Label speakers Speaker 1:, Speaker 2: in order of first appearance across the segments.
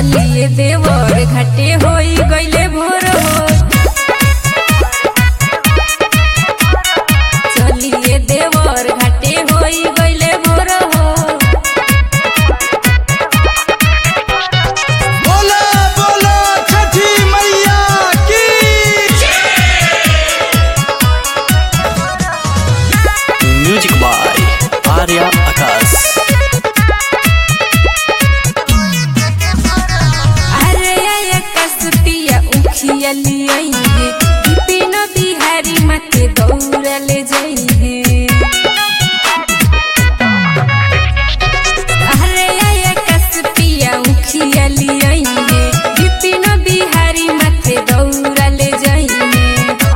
Speaker 1: चलिए देवर घाटे होई गइले भोर हो चलिए देवर घाटे होई गइले भोर हो
Speaker 2: बोला बोला छठी मैया की
Speaker 3: म्यूजिक बाय आर्या आकाश
Speaker 1: अरे आया कसुतिया उखिया लियाइहे बिपिन बिहारी माथे दौड़ल जइहे अरे आया कसुतिया उखिया लियाइहे बिपिन बिहारी माथे दौड़ल जइहे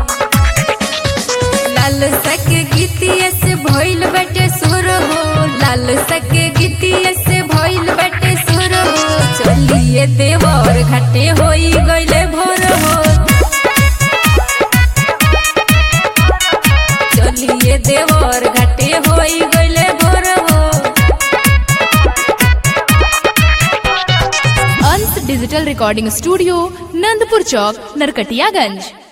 Speaker 1: लाल सक गीतिया से भइल बटे सुर हो लाल सक गीतिया से भइल बटे सुर हो चलिए देवर घाटे होई गइले भोर हो चलिए देवर घाटे होई गइले भोर हो
Speaker 4: Ansh digital recording studio Nandpur चौक नरकटियागंज